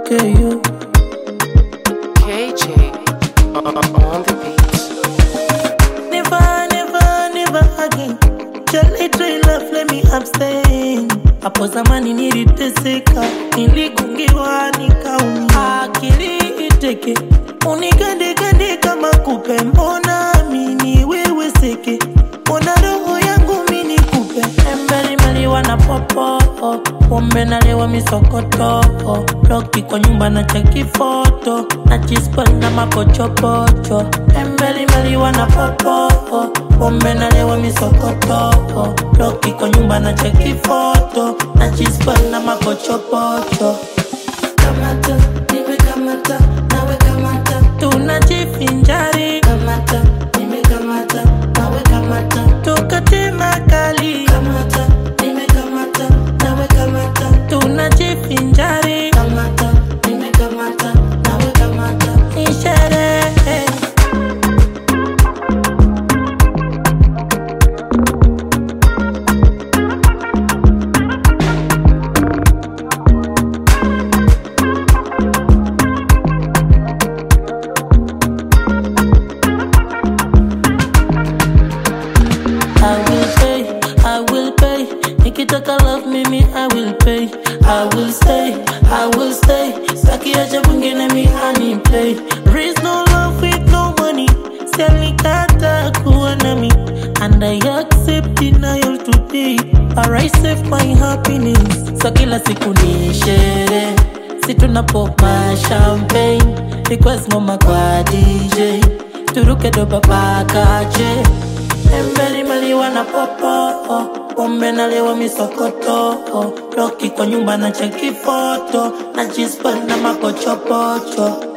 okay you KJ on the beat. Never, never, never again. Jali try love, let me abstain. Hapo zamani niliteseka, niligungiwa nikaumia, akili iteke, unikandekande kama kupe, mbona mini wewe seke, mbona roho yangu mini kupe, embelimbeli na popo, pombe nalewa misokoto, loki kwa nyumba na cheki foto, na chispa na mapochopocho, embelimbeli na popo, pombe nalewa misokoto, loki kwa nyumba na cheki foto, na chispa na mapochopocho. Kamata, nimekamata, nawe kamata, tunajivinjari. Kamata, nimekamata, nawe kamata, tukate makali. Kamata, nimekamata, nawe kamata, tunajivinjari. Kamata, nimekamata, nawe kamata, ni sherehe. I will pay, I will pay. Nikitaka love mimi, I will pay. I will stay, I will stay. Sakiacha mwingine mi ani play. There is no love with no money. Sialikata kuwa nami. And I accept denial today. But I save my happiness. So kila siku ni sherehe. Si tunapoma champagne. Request ngoma kwa DJ. Turuke doba pakache. Embeli maliwa na popo Pombe nalewa misokoto Loki kwa nyumba na cheki foto Na jispa na makochopocho